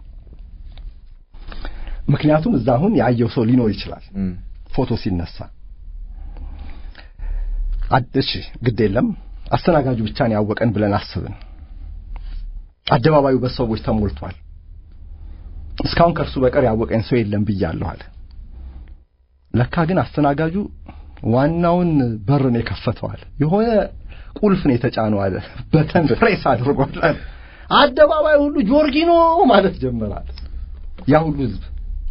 ምክንያቱም እዛ አሁን ያየው ሰው ሊኖር ይችላል ፎቶ ሲነሳ። እሺ ግድ የለም አስተናጋጁ ብቻን ያወቀን ብለን አስብን። አደባባዩ በሰዎች ተሞልቷል። እስካሁን ከእርሱ በቀር ያወቀኝ ሰው የለም ብያለሁ አለ። ለካ ግን አስተናጋጁ ዋናውን በር ነው የከፈተው አለ። የሆነ ቁልፍ ነው የተጫነው አለ። በተን ፕሬስ አድርጓል አለ። አደባባይ ሁሉ ጆርጊኖ ማለት ጀመራል። ያ ሁሉ ህዝብ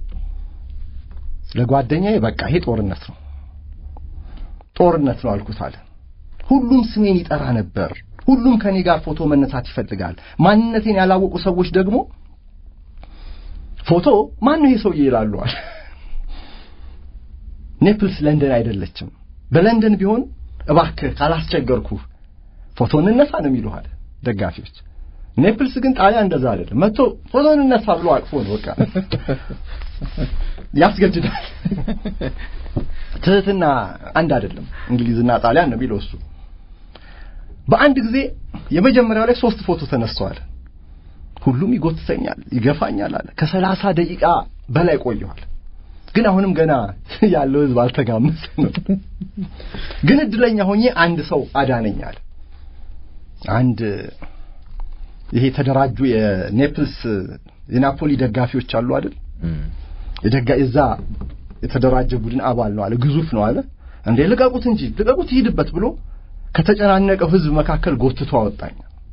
ለጓደኛዬ በቃ ይሄ ጦርነት ነው ጦርነት ነው አልኩት አለ። ሁሉም ስሜን ይጠራ ነበር። ሁሉም ከኔ ጋር ፎቶ መነሳት ይፈልጋል። ማንነቴን ያላወቁ ሰዎች ደግሞ ፎቶ ማን ነው ይሄ ሰውዬ ይላሉ አለ። ኔፕልስ ለንደን አይደለችም። በለንደን ቢሆን እባክህ ካላስቸገርኩ ፎቶ እንነሳ ነው የሚሉ አለ ደጋፊዎች። ኔፕልስ ግን ጣሊያን እንደዛ አይደለም። መጥቶ ፎቶ እንነሳ ብሎ አቅፎ ነው በቃ ያስገድዳል። ትህትና አንድ አይደለም። እንግሊዝና ጣሊያን ነው የሚለው እሱ። በአንድ ጊዜ የመጀመሪያው ላይ ሶስት ፎቶ ተነስተዋል። ሁሉም ይጎትተኛል፣ ይገፋኛል አለ። ከሰላሳ ደቂቃ በላይ ቆየዋል። ግን አሁንም ገና ያለው ህዝብ አልተጋመሰ ነው። ግን እድለኛ ሆኜ አንድ ሰው አዳነኛል። አንድ ይሄ የተደራጁ የኔፕልስ የናፖሊ ደጋፊዎች አሉ አይደል? የደጋ እዛ የተደራጀ ቡድን አባል ነው አለ። ግዙፍ ነው አለ። እንዴ ልቀቁት እንጂ ልቀቁት ይሄድበት ብሎ ከተጨናነቀው ህዝብ መካከል ጎትቶ አወጣኝ።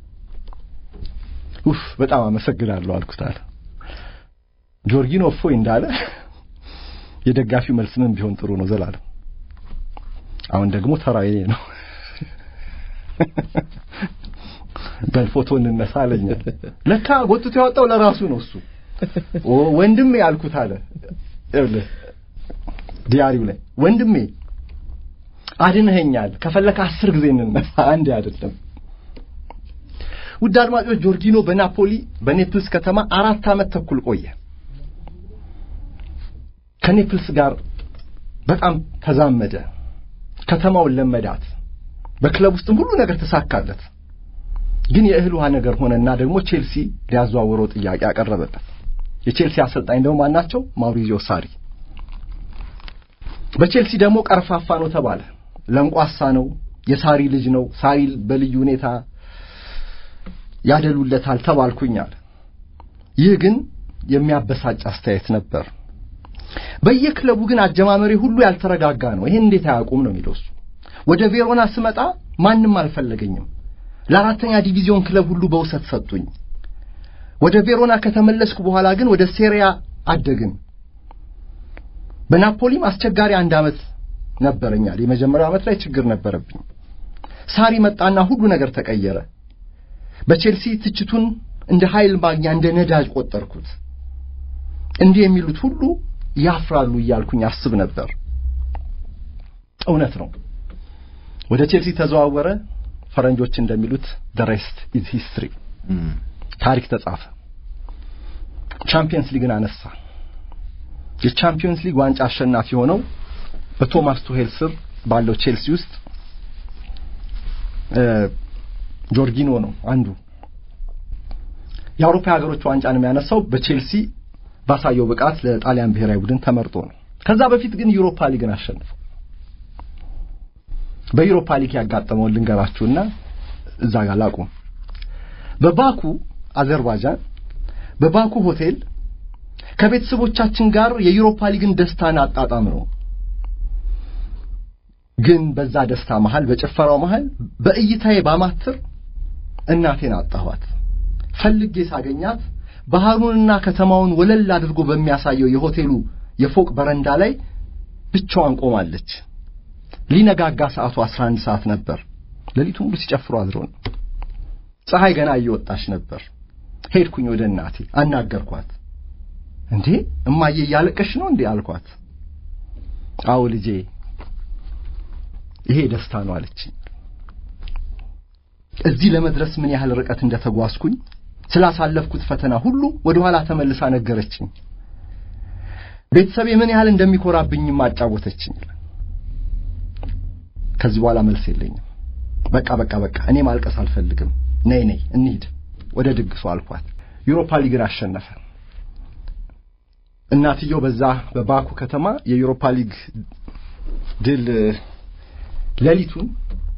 ኡፍ በጣም አመሰግናለሁ አልኩት አለ። ጆርጊኖ እፎይ እንዳለ የደጋፊው መልስ ምን ቢሆን ጥሩ ነው ዘላለም። አሁን ደግሞ ተራዬ ነው። በፎቶ እንነሳ አለኝ። ለካ ጎትቶ ያወጣው ለራሱ ነው እሱ። ኦ ወንድሜ አልኩት አለ። ይኸውልህ ዲያሪው ላይ ወንድሜ አድነኸኛል፣ ከፈለከ አስር ጊዜ እንነሳ አንዴ አይደለም። ውድ አድማጮች ጆርጊኖ በናፖሊ በኔፕልስ ከተማ አራት ዓመት ተኩል ቆየ። ከኔፕልስ ጋር በጣም ተዛመደ። ከተማውን ለመዳት። በክለብ ውስጥም ሁሉ ነገር ተሳካለት። ግን የእህል ውሃ ነገር ሆነና ደግሞ ቼልሲ ሊያዘዋውረው ጥያቄ አቀረበለት። የቼልሲ አሰልጣኝ ደግሞ ማናቸው? ማውሪዚዮ ሳሪ። በቼልሲ ደግሞ ቀርፋፋ ነው ተባለ። ለንቋሳ ነው፣ የሳሪ ልጅ ነው፣ ሳሪ በልዩ ሁኔታ ያደሉለታል ተባልኩኛል። ይህ ግን የሚያበሳጭ አስተያየት ነበር። በየክለቡ ግን አጀማመሪ ሁሉ ያልተረጋጋ ነው። ይሄን እንዴት አያውቁም ነው የሚለው እሱ። ወደ ቬሮና ስመጣ ማንም አልፈለገኝም። ለአራተኛ ዲቪዚዮን ክለብ ሁሉ በውሰት ሰጡኝ። ወደ ቬሮና ከተመለስኩ በኋላ ግን ወደ ሴሪያ አደግን። በናፖሊም አስቸጋሪ አንድ ዓመት ነበረኛል። የመጀመሪያው ዓመት ላይ ችግር ነበረብኝ። ሳሪ መጣና ሁሉ ነገር ተቀየረ። በቼልሲ ትችቱን እንደ ኃይል ማግኛ እንደ ነዳጅ ቆጠርኩት። እንዲህ የሚሉት ሁሉ ያፍራሉ እያልኩኝ አስብ ነበር። እውነት ነው። ወደ ቼልሲ ተዘዋወረ። ፈረንጆች እንደሚሉት the rest is history ታሪክ ተጻፈ። ቻምፒየንስ ሊግን አነሳ። የቻምፒዮንስ ሊግ ዋንጫ አሸናፊ ሆነው በቶማስ ቱሄል ስር ባለው ቼልሲ ውስጥ ጆርጊኖ ነው አንዱ የአውሮፓ ሀገሮች ዋንጫን የሚያነሳው በቼልሲ ባሳየው ብቃት ለጣሊያን ብሔራዊ ቡድን ተመርጦ ነው። ከዛ በፊት ግን ዩሮፓ ሊግን አሸንፈው በዩሮፓ ሊግ ያጋጠመውን ልንገራችሁና እዛ ጋር ላቁም። በባኩ አዘርባይጃን በባኩ ሆቴል ከቤተሰቦቻችን ጋር የዩሮፓ ሊግን ደስታን አጣጣም ነው። ግን በዛ ደስታ መሃል በጭፈራው መሃል በእይታዬ ባማትር እናቴን አጣኋት። ፈልጌ ሳገኛት ባህሩንና ከተማውን ወለል አድርጎ በሚያሳየው የሆቴሉ የፎቅ በረንዳ ላይ ብቻዋን ቆማለች። ሊነጋጋ ሰዓቱ 11 ሰዓት ነበር። ሌሊቱን ሙሉ ሲጨፍሩ አድረው ነው። ፀሐይ ገና እየወጣች ነበር። ሄድኩኝ ወደ እናቴ አናገርኳት። እንዴ እማዬ እያለቀሽ ነው እንዴ አልኳት። አዎ ልጄ ይሄ ደስታ ነው አለችኝ። እዚህ ለመድረስ ምን ያህል ርቀት እንደተጓዝኩኝ ስላሳለፍኩት ፈተና ሁሉ ወደ ኋላ ተመልሳ ነገረችኝ። ቤተሰቤ ምን ያህል እንደሚኮራብኝም አጫወተችኝ። ከዚህ በኋላ መልስ የለኝም። በቃ በቃ በቃ እኔ ማልቀስ አልፈልግም። ነይ ነይ እንሂድ ወደ ድግሱ አልኳት። ዩሮፓ ሊግን አሸነፈ። እናትየው በዛ በባኩ ከተማ የዩሮፓ ሊግ ድል ሌሊቱን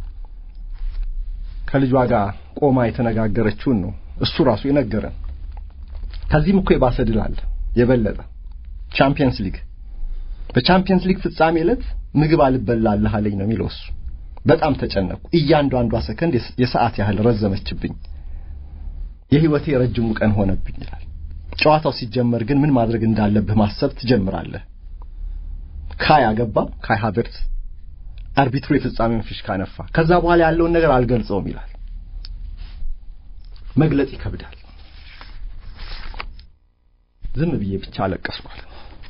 ከልጇ ጋር ቆማ የተነጋገረችውን ነው እሱ ራሱ የነገረን። ከዚህም እኮ የባሰ ድል አለ የበለጠ ቻምፒየንስ ሊግ። በቻምፒየንስ ሊግ ፍጻሜ ዕለት ምግብ አልበላለህ አለኝ ነው የሚለው እሱ። በጣም ተጨነቅኩ። እያንዳንዷ ሰከንድ የሰዓት ያህል ረዘመችብኝ። የህይወቴ ረጅሙ ቀን ሆነብኝ ይላል። ጨዋታው ሲጀመር ግን ምን ማድረግ እንዳለብህ ማሰብ ትጀምራለህ። ካይ አገባ፣ ካይ ሃቨርትዝ አርቢትሩ የፍጻሜውን ፊሽካ ነፋ። ከዛ በኋላ ያለውን ነገር አልገልጸውም ይላል። መግለጽ ይከብዳል። ዝም ብዬ ብቻ አለቀስኳል።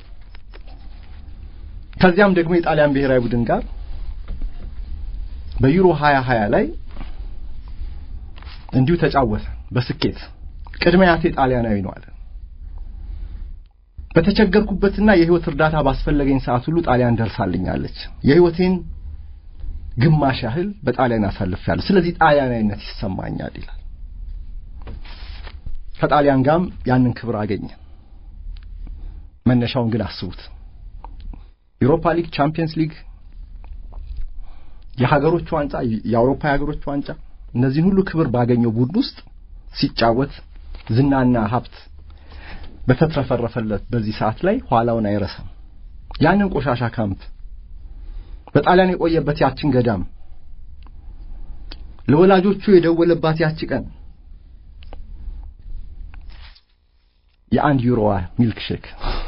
ከዚያም ደግሞ የጣሊያን ብሔራዊ ቡድን ጋር በዩሮ 2020 ላይ እንዲሁ ተጫወተ በስኬት ቅድሚያ ያቴ ጣሊያናዊ ነው አለ። በተቸገርኩበትና የህይወት እርዳታ ባስፈለገኝ ሰዓት ሁሉ ጣሊያን ደርሳልኛለች። የህይወቴን ግማሽ ያህል በጣሊያን አሳልፌያለሁ። ስለዚህ ጣሊያናዊነት ይሰማኛል ይላል። ከጣሊያን ጋርም ያንን ክብር አገኘ። መነሻውን ግን አስቡት። ዩሮፓ ሊግ፣ ቻምፒየንስ ሊግ፣ የሀገሮች ዋንጫ፣ የአውሮፓ የሀገሮች ዋንጫ እነዚህን ሁሉ ክብር ባገኘው ቡድን ውስጥ ሲጫወት ዝናና ሀብት በተትረፈረፈለት በዚህ ሰዓት ላይ ኋላውን አይረሳም። ያንን ቆሻሻ ካምፕ በጣሊያን የቆየበት ያችን ገዳም ለወላጆቹ የደወለባት ያቺ ቀን የአንድ ዩሮዋ ሚልክ ሼክ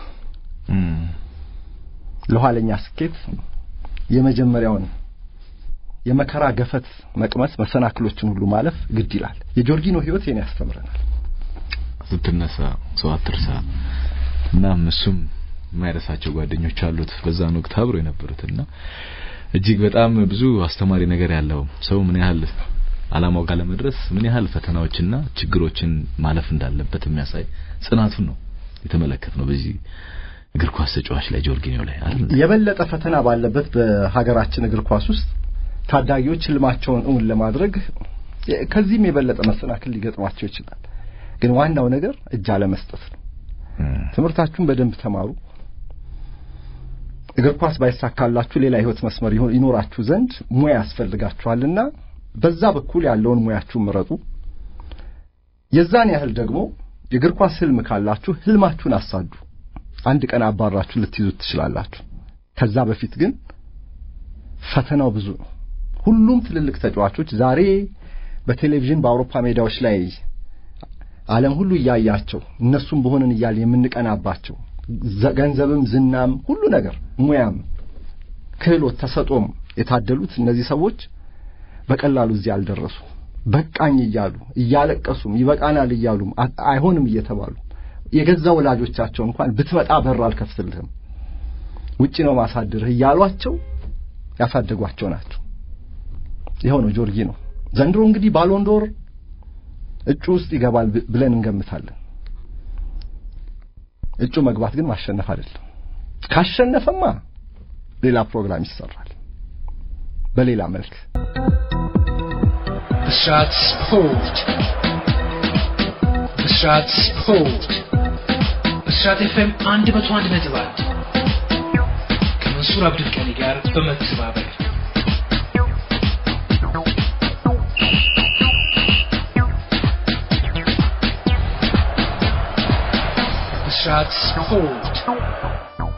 ለኋለኛ ስኬት የመጀመሪያውን የመከራ ገፈት መቅመስ መሰናክሎችን ሁሉ ማለፍ ግድ ይላል። የጆርጊኖ ህይወት ይሄን ያስተምረናል። ስትነሳ ሰው አትርሳ። እናም እሱም የማይረሳቸው ጓደኞች አሉት በዛን ወቅት አብሮ የነበሩትና እጅግ በጣም ብዙ አስተማሪ ነገር ያለው ሰው ምን ያህል አላማው ጋር ለመድረስ ምን ያህል ፈተናዎችና ችግሮችን ማለፍ እንዳለበት የሚያሳይ ጽናቱን ነው የተመለከትነው በዚህ እግር ኳስ ተጫዋች ላይ ጆርጊኒዮ ላይ አይደል። የበለጠ ፈተና ባለበት በሀገራችን እግር ኳስ ውስጥ ታዳጊዎች ህልማቸውን እውን ለማድረግ ከዚህም የበለጠ መሰናክል ሊገጥማቸው ይችላል። ግን ዋናው ነገር እጅ አለመስጠት ነው። ትምህርታችሁን በደንብ ተማሩ። እግር ኳስ ባይሳካላችሁ ሌላ ህይወት መስመር ይኖራችሁ ዘንድ ሙያ ያስፈልጋችኋልና በዛ በኩል ያለውን ሙያችሁን ምረጡ። የዛን ያህል ደግሞ የእግር ኳስ ህልም ካላችሁ ህልማችሁን አሳዱ። አንድ ቀን አባራችሁ ልትይዙት ትችላላችሁ። ከዛ በፊት ግን ፈተናው ብዙ ነው። ሁሉም ትልልቅ ተጫዋቾች ዛሬ በቴሌቪዥን በአውሮፓ ሜዳዎች ላይ ዓለም ሁሉ እያያቸው እነሱም በሆንን እያል የምንቀናባቸው ገንዘብም፣ ዝናም፣ ሁሉ ነገር ሙያም፣ ክህሎት፣ ተሰጦም የታደሉት እነዚህ ሰዎች በቀላሉ እዚህ አልደረሱ። በቃኝ እያሉ እያለቀሱም ይበቃናል እያሉም አይሆንም እየተባሉ የገዛ ወላጆቻቸው እንኳን ብትመጣ በር አልከፍትልህም ውጪ ነው ማሳድርህ እያሏቸው ያሳደጓቸው ናቸው። ይኸው ነው ጆርጊ ነው። ዘንድሮ እንግዲህ ባሎንዶር እጩ ውስጥ ይገባል ብለን እንገምታለን። እጩ መግባት ግን ማሸነፍ አይደለም። ካሸነፈማ ሌላ ፕሮግራም ይሰራል በሌላ መልክ ብስራት ስፖርት ብስራት ስፖርት ብስራት ኤፍኤም አንድ መቶ አንድ ነጥብ አንድ ከመንሱር አብዱልቀኒ ጋር በመተባበር ብስራት ስፖርት